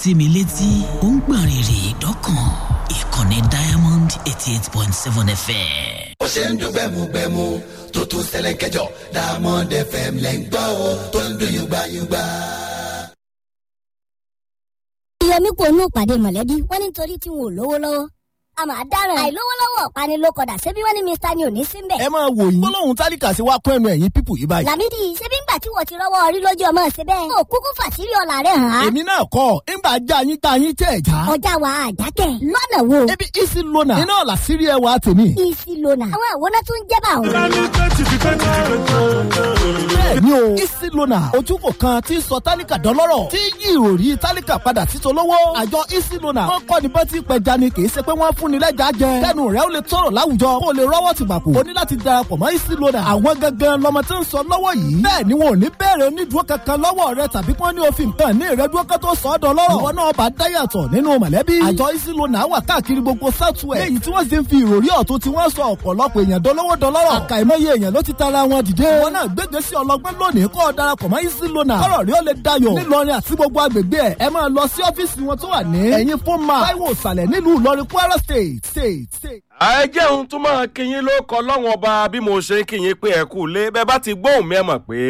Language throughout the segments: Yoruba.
tìmí létí ó ń gbọ̀n rìrì dọ́kàn ìkànnì diamond eighty eight point seven fm. ó ṣe ń dún gbẹmugbẹmu tó tún ṣẹlẹ̀ kẹjọ diamond fm lẹ́ ń gbọ́ o tó ń dún yùgbàyùgbà. yẹmi kò nù pàdé mọ̀lẹ́bí wọ́n ní nítorí tí wọn ò lówó lọ́wọ́ a máa dáràn àìlówó lọ́wọ́ ọ̀pani ló kọ̀dà ṣebí wọ́n ní mr ni ò ní síbẹ̀. ẹ máa wò yín gbólóhùn tálíkà sí wa kún ẹnu ẹ̀yìn pípù yìí báyìí. làmídì ṣebí ńgbà tí wọ́n ti rọ́wọ́ orí lójú ọmọ ṣe bẹ́ẹ̀. ó kúkú fàṣírí ọ̀la rẹ̀ hàn án. èmi náà kọ́ ńgbà já yín tá yín tẹ̀ já. ọjà wa àjákẹ́ lọ́nà wo. ebi isi lona iná làṣírí ẹwà tèmi. isi lona àwọn àwòrán tó ń jẹ́ bá òun. bẹ́ẹ̀ni o isi lona ojúkò kan tí sọ tálíkà dọ́lọ́rọ̀ tí yí ìròrí tálíkà padà sí tolówó. àjọ isi lona wọn kọ́ ni bá ti pẹja ni kì í ṣe pé wọ́n fún ni lẹ́jà jẹ. kẹ́nu rẹ̀ ó lè tọrọ láwùjọ kó o lè rọ́wọ́ ti gbàpò. o ní láti darapọ̀ mọ́ isi lona. àwọn gangan lọmọ tí ń sọ lọ́wọ́ yìí. bẹ́ẹ̀ ni wọn ò ní bẹ̀rẹ̀ onídùúró kankan lọ́wọ́ rẹ tàbí kí wọ́n ní òfin kan ní ìrẹ́dúró kan tó sọ ọ́ dọ́lọ́rọ̀. ìwọ náà bá dáyàtọ̀ nínú mọ̀lẹ́bí. àjọ isi lona wà káàkiri gbogbo southwest. léyìí tí wọ́n sì ń fi ìròrí ọ̀tún tí wọ́n sọ ọ̀pọ̀lọpọ̀ èèyàn dolówó dọlọ́rọ̀. àkàìmọye èèyàn ló ti tara wọn dìde. wọn náà gbégbé sí ọlọgbẹ́ lónìí kọ́ ọ darapọ̀ mọ́ isi lona. kọ́rọ̀ rí ó lè dayọ̀. nílọrin àti gbogbo agbègbè ẹ̀ ẹ máa lọ sí ọ́fíìsì wọn tó wà ní. ẹ̀yìn fún ma táíwò ìsàlẹ̀ nílùú ìlọrin kwara state state state. ẹ jẹun tún máa kíyín ló kọ lọ́wọ́n ọba bí mo ṣe ń kíyín pé ẹ kú lé bẹ́ẹ̀ bá ti gbóhùn mi ẹ mọ̀ pé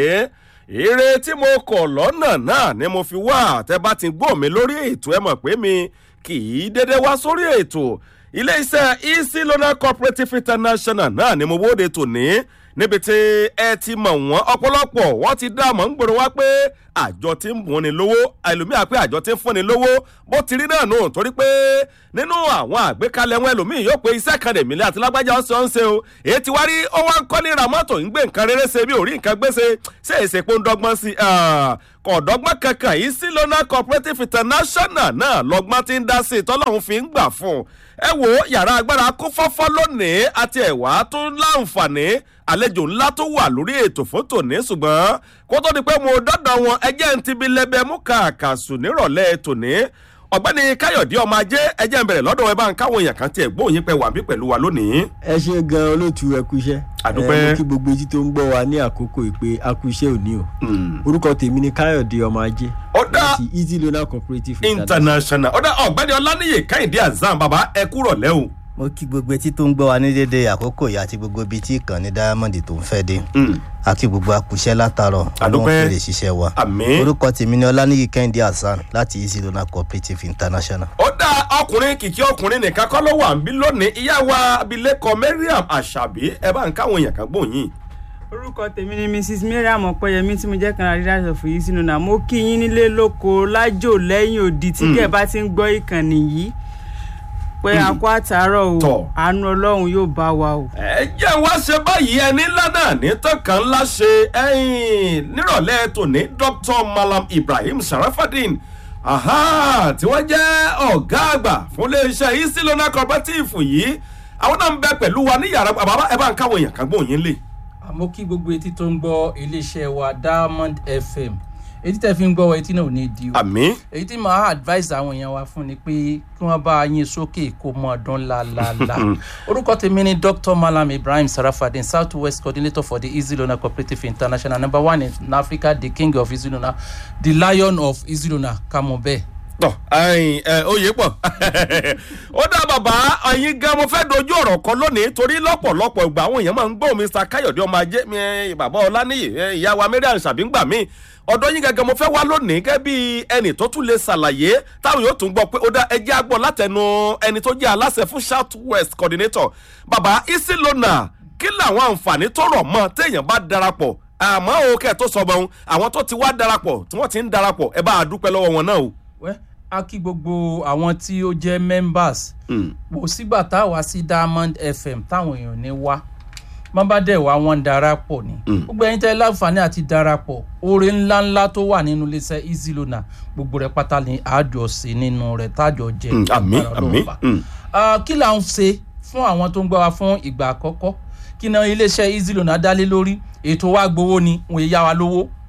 ire tí mo kọ̀ lọ́nà náà ni mo fi wá tẹ́ bá ti gbóhùn mi lórí ètò ẹ mọ̀ pé mi kì í dédé wá sórí ètò ilé-iṣẹ́ easy loan cooperative international náà ni mo wóde tòní níbi tí ẹ ti mọ̀ wọ́n ọ̀pọ̀lọpọ̀ wọ́n ti dá àmọ́ ń gbòòrò wá pé àjọ tí ń bùn ni lówó ẹlòmíà pé àjọ tí ń fún ni lówó bó ti rí náà nù torí pé nínú àwọn àgbékalẹ̀ wọn ẹlòmíì yóò pé iṣẹ́ kan lèmi lé àti lágbájá ọ̀sẹ̀ ọ̀sẹ̀ o èyí ti wá rí ó wá ń kọ́ ní ramọ́tò ń gbé nǹkan rere ṣe bí orí nǹkan gbèsè ṣé èsè pé ń dọ́gbọ́n sí kò dọ́gbọ́n kankan yìí sí lona cooperative international náà lọ́gbọ́n ti ń dá sí i tọ́lọ́hún fi ń gbà fún un ẹ wo yàrá agbára kó fọ́fọ́ lónìí àti ẹ̀wà tó láǹfààní àlejò ńlá tó wà lórí ètò fún tòní ṣùgbọ́n kó tó di pé mo dọ́dọ̀ wọn ẹjẹ́ ń ti bi lẹ́bẹ̀ mú kàkàsù nírọ̀lẹ́ tòní ọ̀gbẹ́ni káyọ̀dé ọmọ ajé ẹjẹ́ ń bẹ̀rẹ̀ lọ́dọ̀ ẹ bá ń káwọn èèyàn kan tiẹ̀ gbóyin pẹ̀ wà bí pẹ̀lú wa lónìí. ẹ ṣe gan olóòtú ẹ kú iṣẹ́ Àdúpẹ́. ẹ mú kí gbogbo etí tó ń gbọ́ wa ní àkókò ìpè a kú iṣẹ́ òní o orúkọ tèmi ni káyọ̀dé ọmọ ajé ó dá láti easy loan cooperative international ó dá ọ̀gbẹ́ni ọláníyè káyọ̀dé azam bàbá ẹ kúrọ̀ lẹ́ o. mo kí gbogbo etí tó ń gbọ́ wa ní dédé àkókò yìí àti gbogbo ibi tí ìkànnì diamond tó ń fẹ́ dé àti gbogbo akùṣẹ́ látàrọ̀ Àdúpẹ́. fèrè ṣiṣẹ́ wa Àmín. orúkọ tèmi ni ọlánìyí kẹ́hìndé hasan láti easy loan cooperative international. ó dá ọkùnrin kìkì ọkùnrin nìkan kọ́ ló wà ń bí lónìí ìyá wa abilékọ mariam àṣàbí ẹ bá ń káwọn èèyàn kan gbóyin. orúkọ tèmi ni mrs mariam ọpẹyẹmí tí mo jẹ kan àrídà sọfún yìí sínú náà mo kí yín nílé lóko lájò lẹyìn òdì tí kẹ bá ti ń gbọ ìkànnì yìí pé àkó àtàárọ o Tọ̀. àánú ọlọrun yóò bá wa o. ẹ jẹ́ wá ṣe báyìí ẹni ńlá náà ní tọ́kàn ńlá ṣe ẹ̀yìn nírọ̀lẹ́ tòní dr malam ibrahim sharafadin aha tí wọ́n jẹ́ ọ̀gá àgbà fún iléeṣẹ́ isilona cooperative yìí àwọn náà ń bẹ pẹ̀lú wa ní yàrá bàbá ẹ bá ń káwọn èèyàn kan gbóyin lè. àmọ́ kí gbogbo etí tó ń gbọ́ iléeṣẹ́ wa diamond fm etí tẹ́ fi ń gbọ́ wa etí náà ò ní di o àmì èyí tí màá advice àwọn èèyàn wa fún ni pé kí wọ́n bá yín sókè kó mọ ọdún lálálá orúkọ tèmi ni dr malam ibrahim sarafadin south west coordinator for the easy loan cooperative international number one in africa the king of easy loan the lion of easy loan kàmú bẹ́ẹ̀. tọ ẹyin ẹ oyè pọ ó dá bàbá ẹyin gan mo fẹ́ dojú ọ̀rọ̀ kan lónìí torí lọ́pọ̀lọpọ̀ ìgbà àwọn èèyàn máa ń gbọ́ mr káyọ̀dé ọmọ ajé mi ẹ, bàbá ọláníyì ẹ, ìyá wa mariam ṣàbíngbà mi ọ̀dọ́ yín gangan mo fẹ́ wá lónìí gẹ́gẹ́ bí ẹnì tó tún lè ṣàlàyé táwọn yóò tún gbọ́ pé ó dá ẹjẹ́ àgbọ̀ látẹnu ẹni tó jẹ́ aláṣẹ fún south west coordinator bàbá isi lona kí làwọn àǹfààní tó rọ̀ mọ́ téèyàn bá darapọ̀ àmọ́ o kẹ́ ẹ̀ tó sọ bọ́n àwọn tó ti wá darapọ̀ tí wọ́n ti ń darapọ̀ ẹ bá a dúpẹ́ lọ́wọ́ wọn náà o. wẹ́ a kí gbogbo àwọn tí ó jẹ́ members kò sígbà tá a wá sí diamond fm táwọn èèyàn ní wá má bá dẹ̀ wá wọn darapọ̀ ni gbogbo ẹyin tẹ́ láǹfààní àti darapọ̀ oore ńláńlá tó wà nínú iléeṣẹ́ easy lona gbogbo rẹ̀ pátá ni àjọ sí nínú rẹ̀ tájọ jẹ Mm, àmín, agbára Ọlọ́run àmín, bá. mm. Ah, kí là ń ṣe fún àwọn tó ń gbọ́ wa fún ìgbà àkọ́kọ́ kí náà iléeṣẹ́ easy lona dálé lórí ètò wa gbowó ni wọ́n yá wa lówó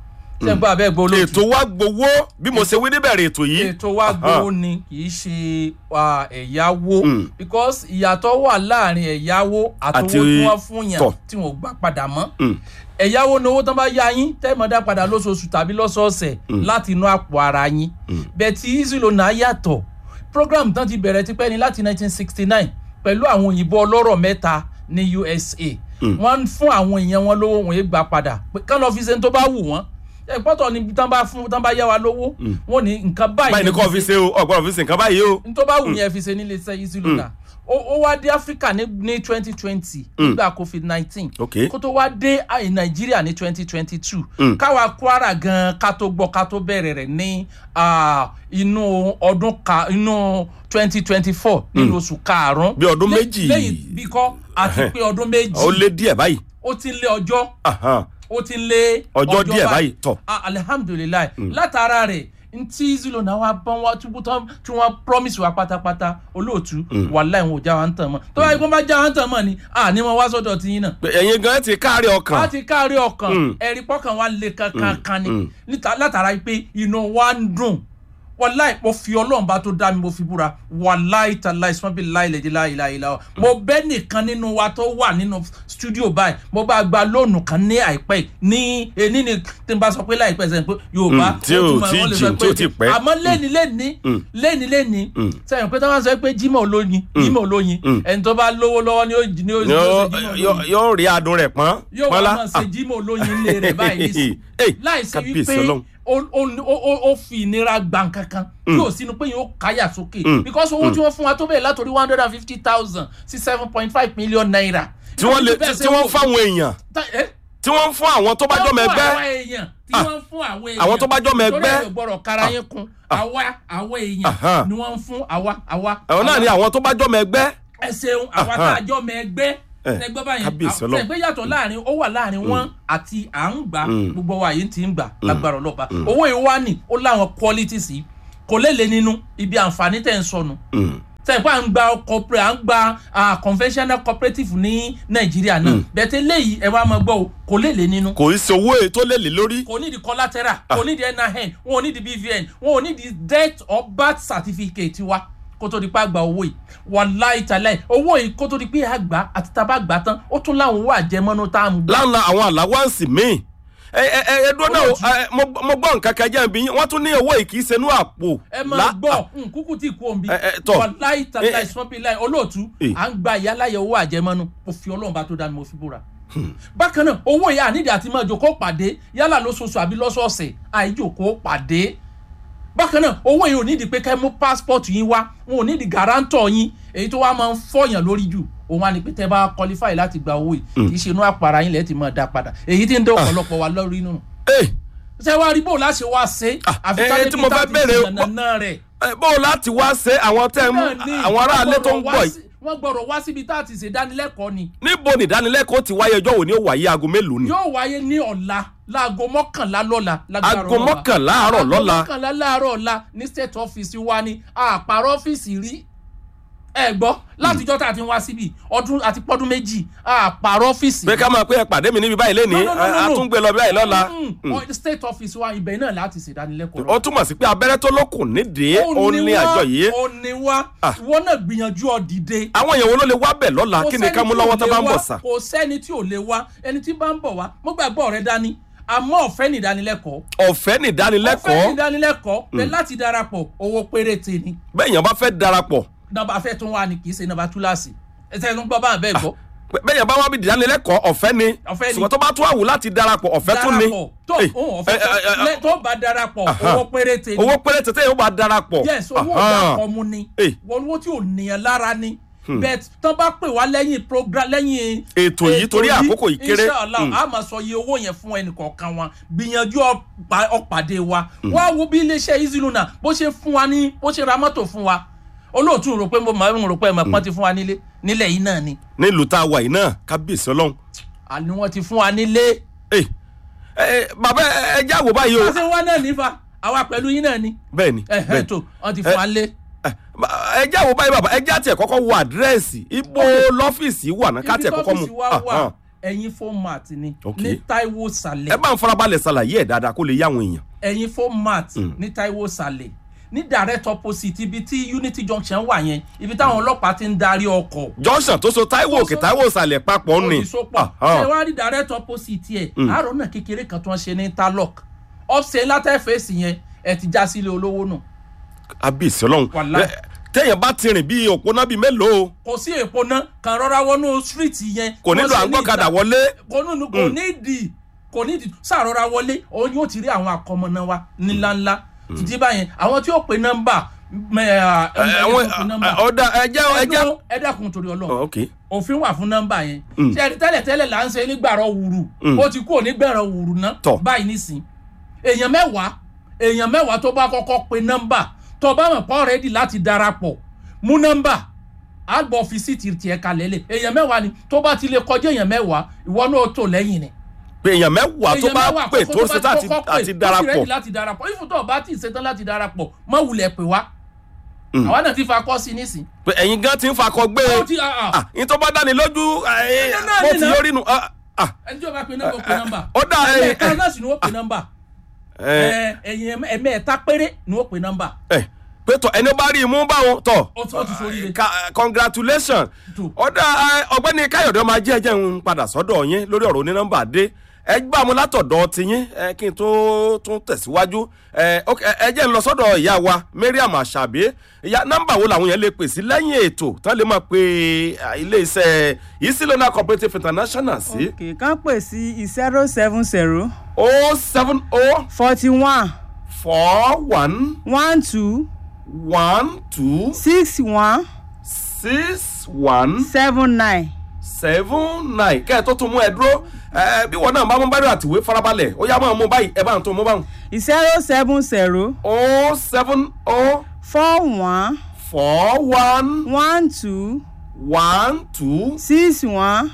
ṣe ń gbọ́ abẹ́ gbọ́ olóòtú ètò wa gbowó bí mo ṣe wí níbẹ̀rẹ̀ ètò yìí. ètò wa gbowó ni kì í ṣe ah, ẹ̀yáwó Mm. because ìyàtọ̀ wà láàrin ẹ̀yáwó àtowó Àti tí wọ́n fún yàn tọ̀. tí wọ́n gbà padà mọ́ Mm. ẹ̀yáwó ni owó tán bá yá yín tẹ́ẹ̀mọ́dá padà lóṣooṣù tàbí lọ́sọ̀ọ̀sẹ̀ láti inú àpò ara yín bẹ́ẹ̀ tí easylona yàtọ̀ program tán ti bẹ̀rẹ̀ tipẹ́ ni láti 1969 pẹ̀lú àwọn òyìnbó ọlọ́rọ̀ mẹ́ta ní usa wọ́n ń fún àwọn èèyàn wọn lówó wọn gbà padà pé kán lọ́ọ́ fi ṣe ní tó bá wù wọ́n ẹ pọ́tọ̀ ni tán bá fún tán bá yá wa lówó wọ́n ní nǹkan báyìí báyìí ni kò fi ṣe o ọgbọ́n fi ṣe nǹkan báyìí o. n tó bá wù yẹn fi ṣe nílé iṣẹ́ easylona ó ó wá dé africa ní ní twenty twenty nígbà covid nineteen Ok. kó tó wá dé àì nàìjíríà ní twenty twenty two káwa kwara gan ká tó gbọ́ ká tó bẹ̀rẹ̀ rẹ̀ ní ah, inú ọdún ka inú twenty twenty four nínú oṣù karùn-ún Bí ọdún Lé- méjì. lẹ́yìn bí kọ́ àti pé ọdún méjì ó lé díẹ̀ báyìí. ó ti ń lé ọjọ́ Ahan. ó ti ń lé Ọjọ́ díẹ̀ báyìí, tọ̀. Ah, alihamudulilayi látara rẹ̀ ntí zilo náà wá bọ́n wá túbú tán tí wọ́n promise wa pátápátá olóòtú wàláì wọn ò já wa ń tàn mọ́ tó báyìí kó bá já wa ń tàn mọ́ ni à ní wọn wá sọ́dọ̀ tí yín náà Pé ẹ̀yin gan ti káàrí ọkàn. a ti kárí ọkàn Mm. ẹ̀rí pọ́kàn wa lè kankan kan ni Mm. níta- látara pé inú wa ń dùn wàláì mo fi ọlọ́run bá tó dá mi mo fi búra wàláì tàláì sọ́bì láì lè dé láì láì láì mo bẹ́ nìkan nínú wa tó wà nínú studio báyìí mo bá gba lóònù kan ní àìpẹ́ yìí. ní ení ni tí n bá sọ pé láìpẹ́ sẹ́yìn pé yorùbá Mm, tí ò ó túmọ̀ tí wọ́n lè jìn, sọ tí ò tí pẹ́. àmọ́ lẹ́ni lẹ́ni Mm. lẹ́ni lẹ́ni Mm. sẹ́yìn pé táwọn sọ pé jimoh olóyin jimoh olóyin Mm. ẹni tó bá lówó lọ́wọ́ ni ó jí- ni ó ni ó Yóò- ṣe Jimoh yóò- olóyin yóò rí adùn rẹ̀ pọ́n. yóò wá pọ́nlá. máa ṣe jímọ̀ olóyin ilé rẹ̀ báyìí nísìn Hey, láìsí kábíyèsí wípé Ọlọ́run. ó- ó- ó- ó- ó fi ìnira gbà kankan yóò sínú pé yóò káyà sókè Mm. because owó tí wọ́n fún wa tó bẹ̀rẹ̀ látòrí one hundred and fifty thousand sí seven point five million naira. tí wọ́n lè Bẹ́ẹ̀ tí ṣe wọ́n wò- fáwọn èèyàn Ta- eh? tí wọ́n ń fún àwọn tó bá Wọ́n jọmọ fún ẹgbẹ́. àwọn èèyàn tí Ah. wọ́n ń fún àwọn èèyàn Àwọn tó bá jọmọ ẹgbẹ́. torí ẹ̀rọ gbọ́dọ̀ kára yín kun àwa àwọn èèyàn Aha. ni wọ́n ń fún àwa àwa. àwọn náà àwa ni àwọn tó bá jọmọ ẹgbẹ́. ẹ ṣeun àwa tá a jọ mọ ẹgbẹ́ Eh, ẹgbẹ́ báyìí kábíyèsí Ọlọ́run. ẹgbẹ́ yàtọ̀ láàrin ó wà láàrin wọn àti à ń gbà Mm. gbogbo wa yìí ti ń gbà lágbára ọlọ́ba owó ìwání ó láwọn qualities yìí kò léle nínú ibi àǹfààní tẹ̀ ń sọnù sẹ́yìn pé à ń gba corporate à ń gba ah, conventional cooperative ní nàìjíríà náà bẹ̀tẹ̀ léyìí ẹ wá máa gbọ́ o kò léle nínú kò í ṣe owó èyí tó lè lé lórí. kò ní di collateral kò ní di nin wọn ò ní di bvn wọn ò ní di death or birth certificate wa kó tó di pé àgbà owó yìí wàláì tàláì owó yìí kó tó di pé àgbà àti tábà gbà tán ó tún láwọn owó àjẹmọ́nú tá à ń gbà. láńlá àwọn àláwáǹsì míì ẹ ẹ ẹ ẹ dúró náà o, ẹ, mo mo gbọ́ nǹkan kan jẹ́ ibi yín wọ́n tún ní owó yìí kì í ṣe inú àpò. ẹ máa lá- gbọ́ nkúkú tí kú òǹbí Ẹ, ẹ, tọ̀. wàláì tàláì Ẹ, ẹ. sọ́nbíláì olóòtú Ẹ. à ń gba ìyáláyẹ owó àjẹmọ́nú mo fi ọlọ́run bá tó dá mi mo fi búra. bákan náà owó yìí ànídìí àti máa jòkó pàdé yálà lóṣooṣù àbí lọ́sọ̀ọ̀sẹ̀ àìjòkó pàdé bákan náà owó yìí ò nídìí pé kẹ́ mú passport yín wá wọn ò nídìí guarantor yín èyí tó wá máa ń fọyàn lórí jù òun á ní pé tẹ́ bá qualify láti gba owó yìí kì í ṣe inú àpàrà yín lẹ́ẹ̀ tí máa dá padà èyí tí ń dé ọ̀pọ̀lọpọ̀ wa lórí nù. ẹ ṣé wàá rí bó láṣẹ wá ṣe Ah, ẹ, tí mo fẹ́ bèèrè o- nànà rẹ̀. ẹ, bó o láti wá ṣe àwọn tẹ́ ń Náà ni, àwọn aráalé tó ń wọ́n gbọ́dọ̀ gbọ́ wá yìí sí- wọ́n gbọ́dọ̀ wá síbi tá a ti ṣèdánilẹ́kọ̀ọ́ ni níbo ni ìdánilẹ́kọ̀ọ́ ti wáyé ọjọ́ wo ni ó wáyé aago mélòó ni. yóò wáyé ní ọ̀la láago mọ́kànlá lọ́la lágbára aago Ọlọ́run. mọ́kànlá àárọ̀ lọ́la aago mọ́kànlá láàárọ̀ ọ̀la ní state office wa ni àpárọ̀ ọ́fíìsì rí ẹ gbọ́ látijọ́ tá a ti ń wá síbi ọdún àti pọ́dún méjì àpárọ̀ ọ́fíìsì pé ká máa pé ẹ pàdé mi níbi báyìí lénìí No, no, no, no, no. àtúngbé lọ báyìí lọ́la. Mm, ọ- state office wa ibẹ̀ náà láti ṣèdánilẹ́kọ̀ọ́ ó túmọ̀ sí pé abẹ́rẹ́ tó lókun nídìí ó ní àjọ yìí. ó ní wá Ah. ìwọ náà gbìyànjú ọ dìde àwọn èèyàn wo ló lè wá bẹ̀ lọ́la Kò kí ni ká sẹ́ni mú tí lọ́wọ́ ò tó lè bá ń wá, bọ̀ sà. kò sẹ́ni tí ò lè wá ẹni tí bá ń bọ̀ wá mo gbàgbọ́ rẹ dání àmọ́ ọ̀fẹ́ ní ìdánilẹ́kọ̀ọ́ ọ̀fẹ́ ní ọ̀fẹ́ ní ìdánilẹ́kọ̀ọ́ ìdánilẹ́kọ̀ọ́ bẹ́ẹ̀ láti darapọ̀ owó péréte ni bẹ́ẹ̀ yẹn bá fẹ́ darapọ̀ nọmba fẹ́ tún wá ni kì í ṣe nọmba túláàsì ẹsẹ̀ ló ń gbọ́ bá bẹ́ẹ̀ gbọ́ bẹ́ẹ̀ yẹn bá wá bí ìdánilẹ́kọ̀ọ́ ọ̀fẹ́ ni Ọ̀fẹ́ ni. ṣùgbọ́n tó bá tún àwù láti darapọ̀ ọ̀fẹ́ tún ni darapọ̀ tó Eh, òun ọ̀fẹ́ eh, eh, eh, tó- lẹ́- tó bá darapọ̀ Aha. owó péréte ni owó péré tètè yóò bá darapọ̀. yes owó Aha. ọ̀dà ọmú ni Eh. wọn owó tí ò níyàn lára ni bẹ́ẹ̀ tán bá pè wá lẹ́yìn program lẹ́yìn Ètò yìí torí àkókò yìí kéré. inshallah Mm. a máa sọ iye owó yẹn fún ẹnì kọ̀ọ̀kan wa gbìyànjú ọ̀pá- ọ̀pàdé wa wá wo bí iléeṣẹ́ easyluna bó ṣe fún wa ní bó ṣe ra mọ́tò fún wa olóòtú rò pé mo máa ń rò pé ẹ̀mọ̀ pọ́n ti fún wa nílé nílẹ̀ yìí náà ni nílùú tá a wà yìí náà kábíyèsí ọlọ́run. àní wọ́n ti fún wa nílé Eh, eh, bàbá ẹ ẹ já wò báyìí o. àti wọn náà nífa àwa pẹ̀lú yín náà ni bẹ́ẹ̀ ni ẹ̀hẹ́ bẹ́ẹ̀ tó wọ́n ti fún wa nílé. Eh, ẹ já wò báyìí bàbá ẹ já tiẹ̀ kọ́kọ́ wo àdírẹ́sì ibo lọ́fíìsì wà náà ká ibi tiẹ̀ kọ́kọ́ mu. tọ́fíìsì wa Ah, wà ah. ẹ̀yin format ni Ok. ní taiwo sàlẹ̀ ẹ bá ń farabalẹ̀ ṣàlàyé ẹ̀ dáadáa kó lè yá àwọn èèyàn. ẹ̀yin format ní taiwo sàlẹ̀ ní direct opposite ibi tí unity junction wà yẹn ibi táwọn ọlọ́pàá ti ń darí ọkọ̀ junction tó so taiwo òkè taiwo ìsàlẹ̀ papọ̀ ni. òdìsópọ̀ ṣé wàá rí direct opposite yẹ àárọ̀ náà kékeré kan tó ń ṣe ní interlock ọ̀sẹ̀ ńlá tẹ́ fèsì yẹn ẹ ti já sílé olówó nù abisi ọlọ́run Wàláì. Ẹ, téèyàn bá ti rìn bíi òpónà bíi mélòó kò sí èpo náà kàn rọra wọnú street yẹn kò nílò à ń gbọ́kadà wọlé. kò nínú kò nídìí kò nídìí sàrọra wọlé òun yóò ti rí àwọn akọmọnà wa níláńlá títí báyẹn àwọn tí ó pe nọ́mbà mẹ ẹ ẹ àwọn pe nọ́mbà ọ̀dà ẹjẹ́ ẹjẹ́. ẹdún ẹ dákun torí Ọlọ́run ok òfin wà fún nọ́mbà yẹn ṣe ẹni tẹ́lẹ̀ tẹ́lẹ̀ là ń ṣe nígbàrọ̀ wùrù ó ti kú onígbẹ̀rọ̀ wùrù ná Tọ̀. báyìí nísìn èèyàn mẹ́wàá èèyàn mẹ́wàá tó bá kọ́kọ́ pe nọ́mbà tó bá mọ̀ pọ́ rẹ́dì láti darapọ̀ mú nọ́mbà àgbọ̀ ọ́fíìsì ti tiẹ̀ kalẹ̀ lẹ̀ èèyàn mẹ́wàá ni tó bá ti lè kọjá èèyàn mẹ́wàá ìwọ náà ó tò lẹ́yìn ni pé èèyàn mẹ́wàá tó bá pè tó ṣe tá àti- àti darapọ̀ darapọ̀ láti darapọ̀ ìfún tó bá ti ṣetán láti darapọ̀ má wulẹ̀ pè wá àwa náà ti fa kọ́ sí nísìn pé ẹ̀yin gan ti ń fakọ gbé ó ti ah, ah. Ah, ní tó bá dáni lójú ẹ, Ẹ̀yin náà mo ní ti náà. yọrí nu. ah, ah, ẹni tí ó bá pe nọ́mbà ó pe nọ́mbà ó dà ẹ ẹ̀ẹ̀kan náà sì ni wọ́n pe nọ́mbà ẹ ẹ̀yìn ẹ̀mẹ́ẹ̀ta péré ni wọ́n pe nọ́mbà ẹ pé tọ ẹni ó bá rí i mú báwọn tọ ó ti ó ti sórí rẹ̀ Ka- congratulations Tó. ọ̀dà ẹ, ọ̀gbẹ́ni káyọ̀dé ọmọ ajé ẹjẹ́ ń padà sọ́dọ̀ yín lórí ọ̀rọ̀ onínọ́mbà dé ẹ gbà mú látọ̀dọ̀ tiyín ẹ kí n tó tún tẹ̀síwájú ẹ ok, ẹ ẹ jẹ́ ń lọ sọ́dọ̀ ìyá wa mariam asabi ìyá nọ́mbà wo làwọn yẹn lè pè sí lẹ́yìn ètò tán lè máa pe à, ilé iṣẹ́ isilona cooperative international sí òkè kan pè sí zero seven zero o seven o forty one four one one two one two six one six one seven nine. seven nine kẹ́ ẹ̀ tó tún mú ẹ dúró ẹ bí wọn náà bá mú báyìí àtìwé farabalẹ̀ ó yá máa mú báyìí ẹ bá ń tó mú báwọn. zero seven zero o seven o four one four one one two one two six one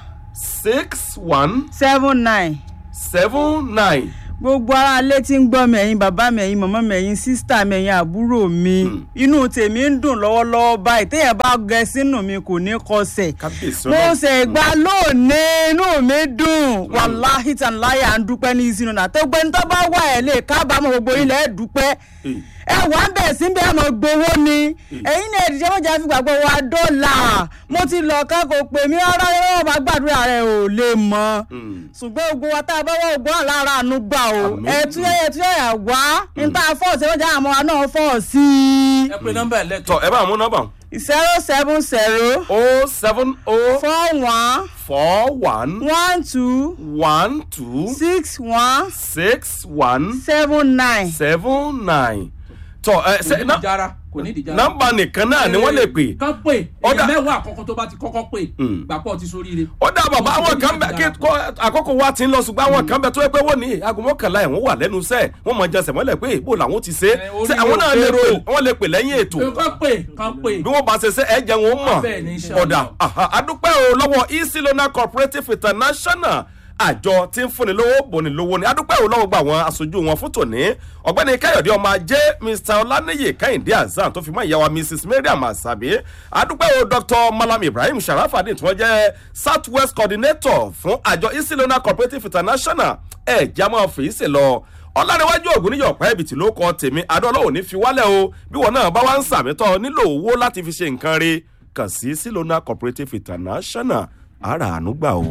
six one seven nine. seven nine. gbogbo ara ilé tí ń gbọ́ mi ẹ̀yin bàbá mi ẹ̀yin màmá mi ẹ̀yin sísítà mi ẹ̀yin àbúrò mi inú tèmi ń dùn lọ́wọ́lọ́wọ́ báyìí téèyàn bá gẹ sínú mi kò ní kọsẹ̀ kábíyèsí mo ọlọ́run. ṣe gbà lónìí inú mi dùn wàláhì tàn láyà ń dúpẹ́ ní ìsinú náà tó gbẹ́ni tó bá wà ẹ̀ lè kábàámọ̀ gbogbo ilẹ̀ ẹ̀ dúpẹ́ ẹ wà ń bẹ̀ sí bí ẹ mọ̀ gbowó ni ẹ̀yin náà ẹ̀dìjẹ́ mọ̀jà fi gbàgbọ́ wa dọ́là mo ti lọ ká kò pè mí rárá yóò bá gbàdúrà rẹ̀ ò lè mọ̀ ṣùgbọ́n gbogbo wa tá a bá wà ògbọ́n àlára àánú gbà o Àmín. ẹ̀tú ẹ̀tú ẹ̀yà wá níta fọ́ọ̀sì ẹ̀mọ́jà àmọ́ wa náà fọ́ọ̀ sí i ẹ pe nọ́mbà ẹ tọ lẹ́tọ̀ ẹ bá mú nọ́mbà zero seven zero o seven o four one four one one two one two six one six one seven nine. seven nine. tọ ẹ kò ṣe ní ná- ìjára kò ní ìjára. nọ́mbà nìkan náà ni wọ́n lè pè. kán pè Ọ̀dà. èèyàn mẹ́wàá àkọ́kọ́ tó bá ti kọ́kọ́ pè Mm. gbàpọ̀ ti sórí rẹ̀. ó dá bàbá àwọn kan bẹ kí kó àkókò wa ti ń lọ ṣùgbọ́n àwọn kan bẹ tó yẹ pé wọ́n ní aago mọ́kànlá ẹ̀ wọ́n wà lẹ́nu iṣẹ́ wọ́n mọ jẹsẹ̀ mọ́lẹ̀ pé ìbò làwọn ti ṣe Ẹ, orí ṣé àwọn náà lè òkèrò. pè wọ́n lè pè lẹ́yìn ètò kán pè kán pè. bí wọ́n bá ṣe ṣe ẹ jẹ́ wọn mọ̀ Bẹ́ẹ̀ ni, inshallah. ọ̀dà aha, adúpẹ́ o lọ́wọ́ easy loan cooperative international àjọ tí ń fúnni lówó bòní lówó ni adúpẹ́ o lọ́wọ́ gba àwọn aṣojú wọn fún tòní ọ̀gbẹ́ni káyọ̀dé ọmọ ajé mr ọláníyè kẹ́hìndé azan tó fi mọ́ ìyàwó mrs mariam asabi adúpẹ́ o dr malam ibrahim sharafadin tí wọ́n jẹ́ south west coordinator fún àjọ easy loan cooperative international ẹ̀ já máa fèyí sí lọ ọ̀làníwájú ògùn níyọ̀ pẹ́ ibìtì ló kọ tèmi adọ́lọ́wọ́ ní fi wálẹ̀ o bí wọn náà bá wá ń sàmítọ́ nílò owó láti fi ṣe nǹkan re kàn sí silona cooperative international ara àánú gbà o.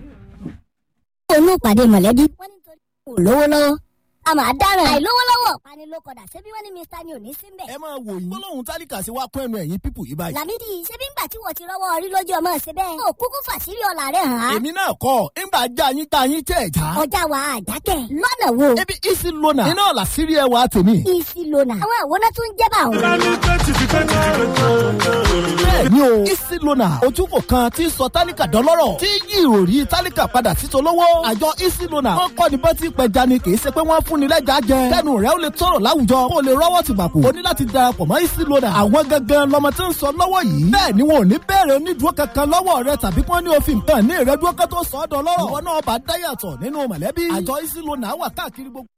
onú ìpàdé mọ̀lẹ́bí wọ́n ní torí kò lówó lọ́wọ́ a máa dáràn àìlówó lọ́wọ́ pani ló kọ̀dà ṣebí wọ́n ní mr ni ò ní sí mbẹ̀. ẹ máa wò yín gbólóhùn tálíkà sí wa kún ẹnu ẹ̀yìn pípù yìí báyìí. làmídì ṣebí ńgbà tí wọ́n ti rọ́wọ́ orí lójú ọmọ ṣe bẹ́ẹ̀. ó kúkú fàṣírí ọ̀la rẹ̀ hàn án. èmi náà kọ́ ńgbà já yín tá yín tẹ̀ já. ọjà wa àjákẹ́ lọ́nà wo. ebi isi lona iná ọ̀la sírí ẹwà tèmi. isi lona. àwọn àwòrán tún jẹ́ bá òun. bẹ́ẹ̀ ni o isi lona ojúkò kan tí ń sọ tálíkà dọ́lọ́rọ̀ tí yí ìròrí tálíkà padà sí tolówó. àjọ isi lona wọ́n kọ́ ni bọ́tí pẹja ni kì í ṣe pé wọ́n fún ni lẹ́jà jẹ. kẹ́nu rẹ̀ ó lè tọrọ láwùjọ kó o lè rọ́wọ́ ti bàkú. o ní láti darapọ̀ mọ́ isi lona. àwọn gangan lọmọ tí ń sọ lọ́wọ́ yìí. bẹ́ẹ̀ ni wọn ò ní bẹ̀rẹ̀ onídùúró kankan lọ́wọ́ rẹ tàbí kí wọ́n ní òfin kan ní ìrẹ́dúró kan tó sọ ọ́ dọ́lọ́rọ̀. ìwọ náà bá dáyàtọ̀ nínú mọ̀lẹ́bí. àjọ isi lona wà káàkiri gbogbo